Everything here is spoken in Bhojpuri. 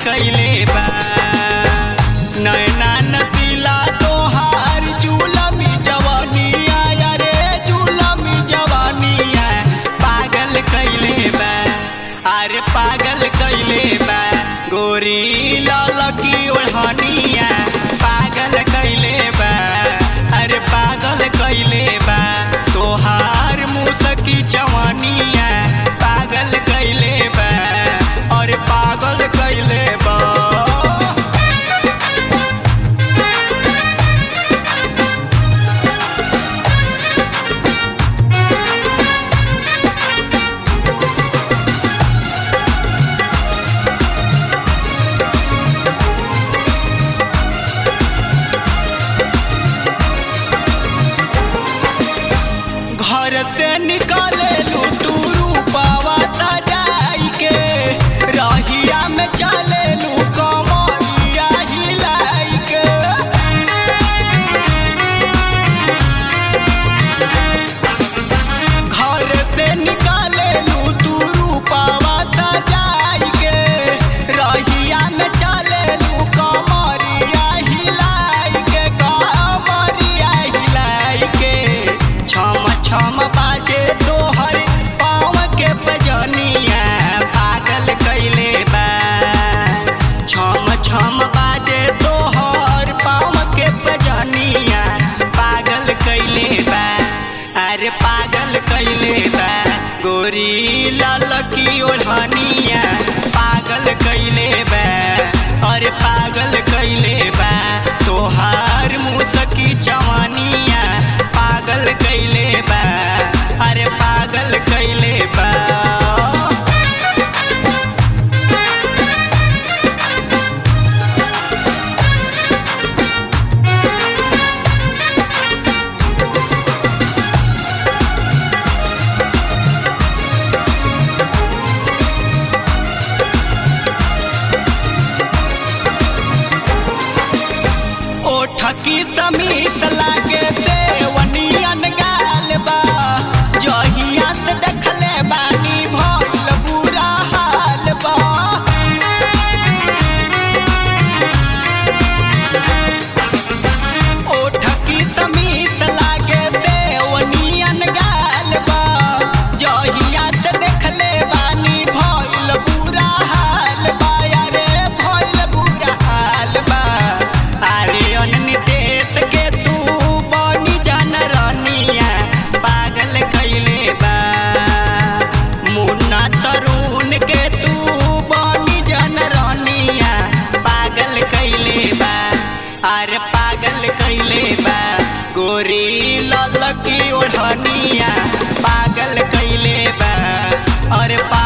कैले बा नैना नसीला तोहार जुलमी जवानिया अरे जुलमी जवानिया पागल कैले बा अरे पागल कैले बा गोरी लाल की ओढ़निया पागल कैले बा अरे पागल कैले बा तोहार मुसकी जवानिया पागल कैले बा अरे पागल कैले बा घर से निकाले लू तू रूपावा सजाई के रहिया में चले लू कमरिया हिलाई के घर से निकाले लू तू रूपावा सजाई के रहिया में चले लू कमरिया हिलाई के कमरिया हिलाई के छम छम बाजे तोहर पाँव के बजनिया पागल कैले बा छम छम बाजे तोहर पाँव के बजनिया पागल कैले बा अरे पागल कैले बा गोरी लाल की ओढ़निया पागल कैले बा अरे पागल कैले बा तोहार मुसकी जवानिया पागल कैले बा अरे पागल कैले बा ओठकी समीत लागे देवनियन गाल बा जहिया से देखले बानी भइल बुरा हाल बा ओठकी समीत लागे देवनियन गाल बा जहिया से देखले बानी भइल बुरा हाल बा अरे भइल बुरा हाल बा अरे अननितेश के तू बनी जान रनिया पागल कैले बा मुन्ना तरुण के तू बनी जान रनिया पागल कैले बा अरे पागल कैले बा गोरी लाल की ओढ़निया पागल कैले बा अरे पा